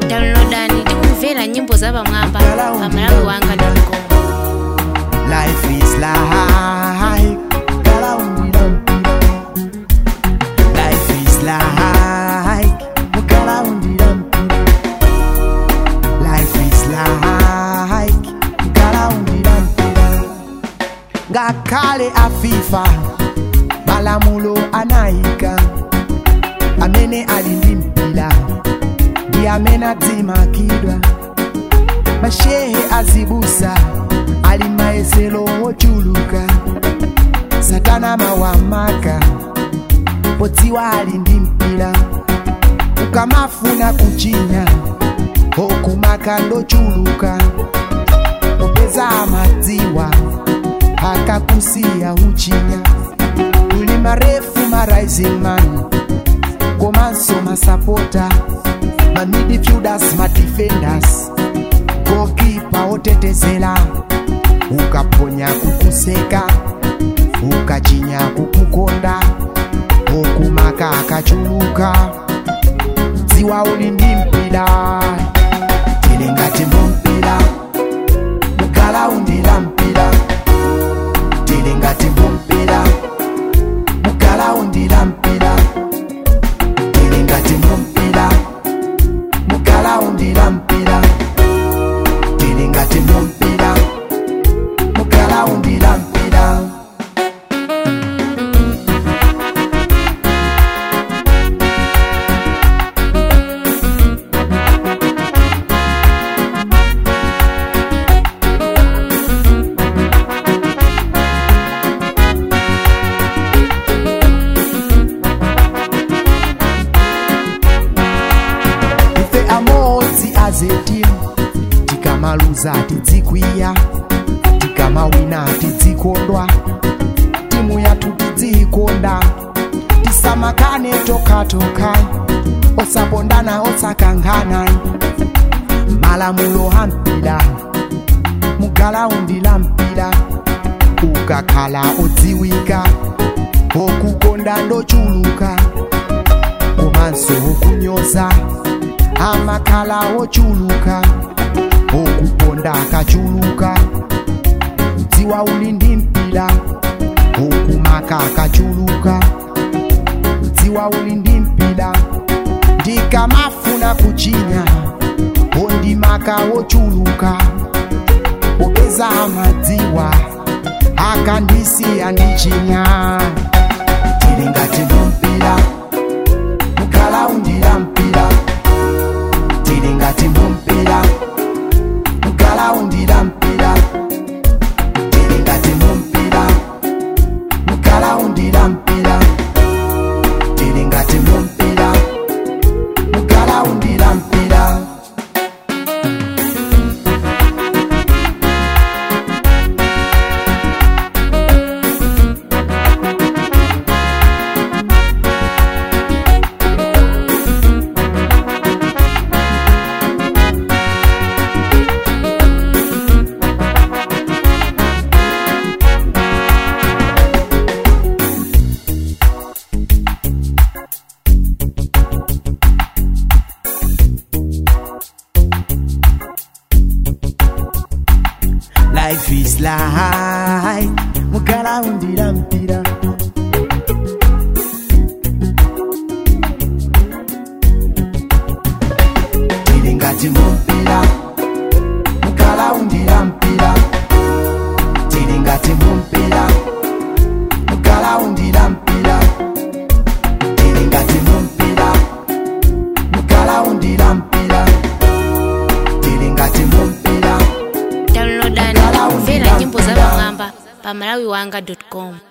downloadani tikumvera nyimbo za pamwamba pa malawi wanga com Life is like Kalaumbira mpira Life is like Kalaumbira mpira Life is like Kalaumbira mpira Ngakhale afifa malamulo anayika amene ali ndi mpira ndi amene adzimakidwa mashehe azibusa ali maesero ochuluka satana mawamaka podziwa ali ndi mpira ukamafuna kuchinya okumaka ndochuluka popeza amadziwa akakusiya uchinya uli marefu marising man komanso masapota mamidfielders madefenders gokipa otetezela ukaponya kukuseka ukachinya kukukonda okumaka akachuluka dziwa uli ndi mpira tili ngati mumpira mukalaundira mpira tili ngati mumpira mukalaundira mpira tili ngati mumpira mukalaundira mpira tili ngati mumpira mukalaundira mpira ife amodzi azetimu tikamaluza tidzikwiya tikamawina tidzikondwa timu yathu tidziyikonda tisamakane tokatoka osapondana osakankhana malamulo a mpira mugalaundi la mpira ukakhala odziwika okukonda ndochuluka komanso okunyoza amakhala ochuluka okuponda akachuluka dziwa uli ndi mpira okumaka akachuluka dziwa uli ndi mpira ndikamafuna kuchinya ondimaka wochuluka popeza amadziwa akandisiya ndichinya tili ngati mumpira mukalaundira mpira tili ngati mumpira mukalaundira mpira tili ngati mumpira mukalaundira mpira tili ngati mumpira mukalaundira mpira life is like mukalaundira mpira tili ngati mumpira mukalaundira mpira tili ngati mumpira mukalaundira mpira tili ngati mumpira mukalaundira mpira tili ngati mumpira downloadani tikumvera nyimbo za pamwamba pa malawi wanga com